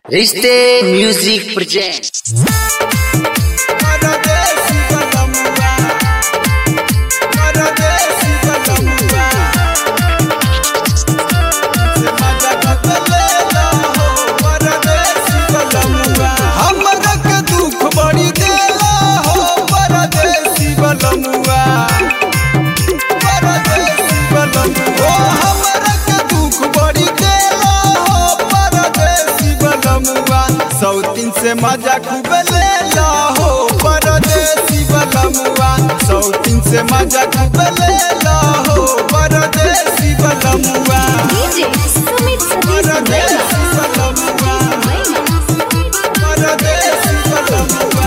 रिश्ते music present परदेसी बलमुआ परदेसी बलमुआ से मजा बदले ला हो परदेसी बलमुआ हमरा के दुख बड़ी देला हो परदेसी बलमुआ परदेसी बलमुआ ओ हमरा के दुख बड़ी देला हो परदेसी बलमुआ सौतीन से मजा खूब लेला हो परदेसी बलमुआ सौतीन से मजा खूब लेला हो परदेसी बलमुआ DJ Sumit Sadiq परदेसी बलमुआ परदेसी बलमुआ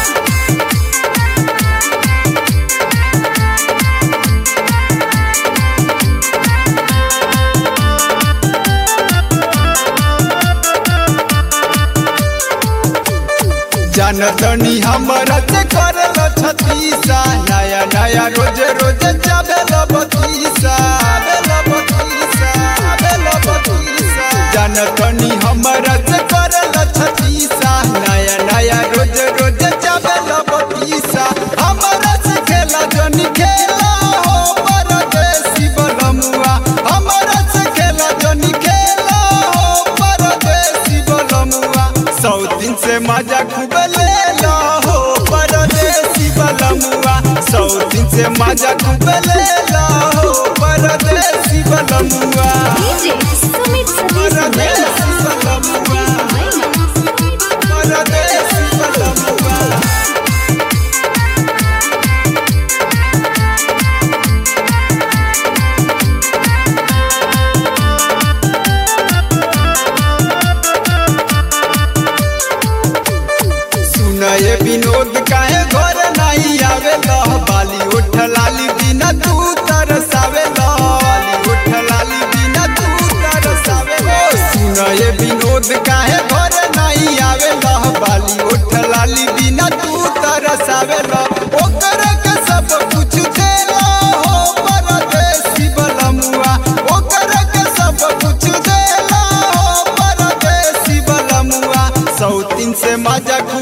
जनतनी हमरा से करल छतीसा नया नया रोज रोज जाबेल बतीसा आबेल बतीसा आबेल बतीसा जनतनी हमरा से करल छतीसा नया नया रोज रोज जाबेल बतीसा हमरा से खेला जनी खेला हो परदेसी बलमुआ हमरा से खेला जनी खेला हो परदेसी बलमुआ सौ दिन से मजा खूब लेला हो परदेसी बलमुआ सौ दिन से मजा खूब लेला हो परदेसी बलमुआ DJ Sumit Sadiq परदेसी बलमुआ परदेसी बलमुआ सुनए विनोद काहे घर नहीं आवे बाली उठ लाली बिना तू तरसावे बाली उठ लाली बिना तू तरसावे सुनए विनोद काहे घर नहीं आवे बाली उठ लाली बिना तू तरसावे ओकर के सब कुछ देला हो परदेसी बलमुआ ओकर के सब कुछ देला हो परदेसी बलमुआ सौतीन से मजा खूब